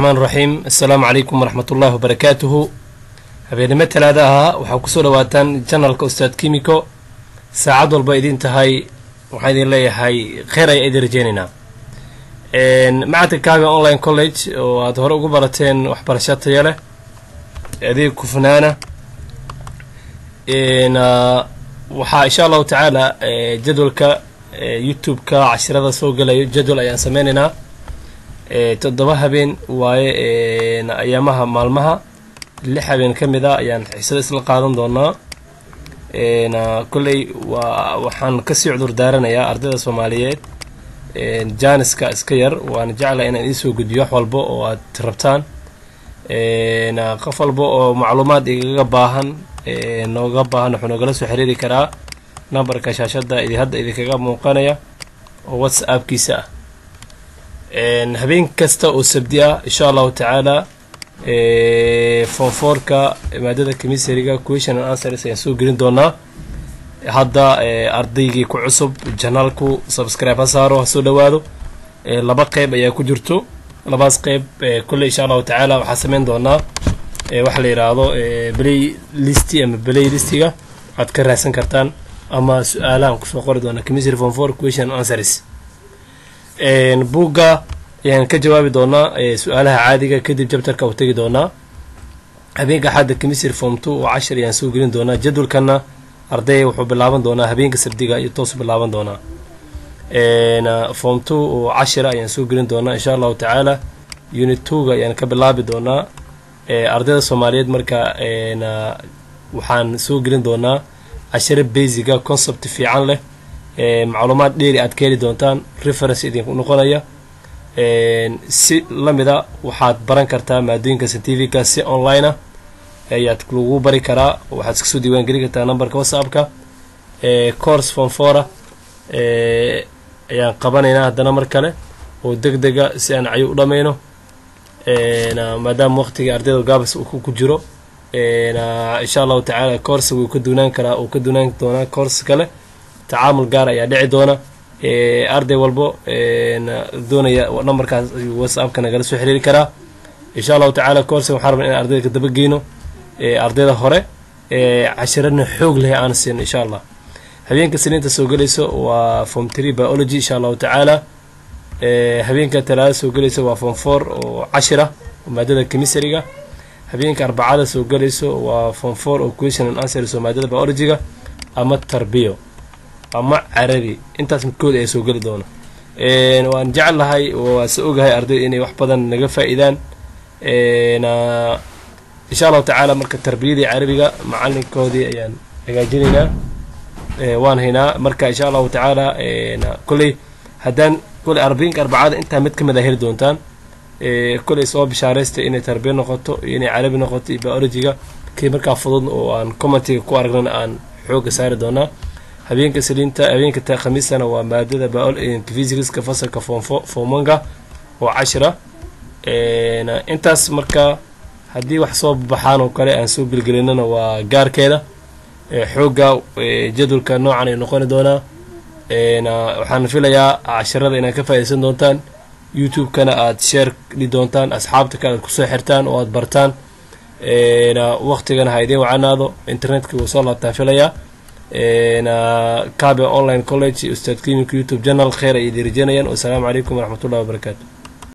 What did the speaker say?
raxmaan raxiim assalaamu calaykum waraxmat ullaahi wabarakaatuhu habeenimo talaada ahaa waxaa kusoo dhawaataan janalka ustaad kimiko saacad walba idin tahay waxaan idin leeyahay kheyr ayaa idin rajeynaynaa macadka kaaga online college oo aad hore ugu barateen waxbarasho taya leh adeeg kufnaana waxaa insha allahu tacaala jadwalka youtube-ka cashirada soo gelayo jadwal ayaan sameynaynaa toddoba habeen waaye ayaamaha maalmaha lix habeen ka mid a ayaan xiisada isla qaadan doonaa kolley waa waxaan kasii cudur daaranayaa ardayda soomaaliyeed jaaniska iska yar waana jeclaha inaan iisoo gudbiyo wax walba oo aad rabtaan qof walba oo macluumaad igaga baahan nooga baahan wuxuu noogala soo xiriiri karaa numberka shaashada idi hadda idinkaga muuqanaya oo whatsappkiisa ah habeen kasta oo sabdi ah insha allahu tacaala fonfoorka maadada commissariga question and answers ayaan soo gelin doonaa hadda ardaygii ku cusub janaalku subscribe ha saaro ha soo dhawaado laba qeyb ayaa ku jirto labaas qeyb kolley insha allahu tacaala waxaa sameyn doonaa waxa la yidhaahdo play listi ama play listiga waxaad ka raadsan kartaan ama su-aalahan kusoo qori doonaa commissary form four question and answers buugga ayaan ka jawaabi doonaa su-aalaha caadiga kadib jabtarka u tegi doonaa habeenka axadda commissary form two oo cashir ayaan soo gelin doonaa jadwalkana ardayga wuxuu bilaaban doonaa habeenka sabdiga iyo toos bilaaban doonaa form two oo cashira ayaan soo gelin doonaa insha allahu tacaala unit twoga ayaan ka bilaabi doonaa ardayda soomaaliyeed marka waxaan soo gelin doonaa cashiro basiga concept fiican leh macluumaad dheeri aad ka heli doontaan reference idinku noqonaya si lamida waxaad baran kartaa maadooyinka scientifica si online ah ayaad lagu bari karaa waxaad iska soo diiwaan gelin kartaa numberka whatsappka course fonfora ayaan qabanaynaa haddana mar kale oo deg dega si aan cayo u dhammayno maadaama waqtigii ardayda gaabas uu ku jiro insha allahu tacaala course wuu ka duunaan karaa uu ka duunaan doonaa course kale tacaamul gaar ayaa dhici doona arday walbo doonaya numberkaas whatsappka nagala soo xiriiri karaa insha allahu tacaala course waxaan rabna in ardayda ka daba geyno ardayda hore cashirana xoog leh aan siino insha allah habeenka siniinta soo gelayso waa form tree biology insha allahu tacaala habeenka talaada soo gelayso waa form four oo cashira maadada commissariga habeenka arbacada soo gelayso waa form four oo question and answers oo maadada biologyga ama tarbiyo ama carabi intaas midkood ayaa soo geli doona waan jecel lahay waa se ogahay ardayda inay wax badan naga faa-iidaan insha allahu tacaala marka tarbiyadii carabiga macalinkoodii ayaan hagaajinaynaa waan haynaa marka insha allahu tacaala kolley haddaan kolley arbainka arbacada intaa mid ka mid a heli doontaan kolley soo bishaaraysta inay tarbiya noqoto iyo inay carabi noqoto iyo biologyga kii markaa fudud oo aan commentiga ku aragnana aan xooga saari doonaa habeenka saliinta habeenka khamiistana waa maadada physicska fasalka foomanga oo cashira intaas marka haddii wax soo baxaan oo kale aan soo gelgelinana waa gaarkeeda xooga jadwalka noocan ay noqoni doonaa waxaan filayaa cashirada inaad ka faaidaysan doontaan youtube-kana aad sheer dhi doontaan asxaabta kale aad kusoo xirtaan oo aad bartaan waqtigana ha idiin wacanaado internetka wuu soo laabtaan filayaa kabe online college ustaad kimika youtube channel kheer ay idin rajeynayaan wasalaamu calaykum waraxmat ullahi wabarakaatu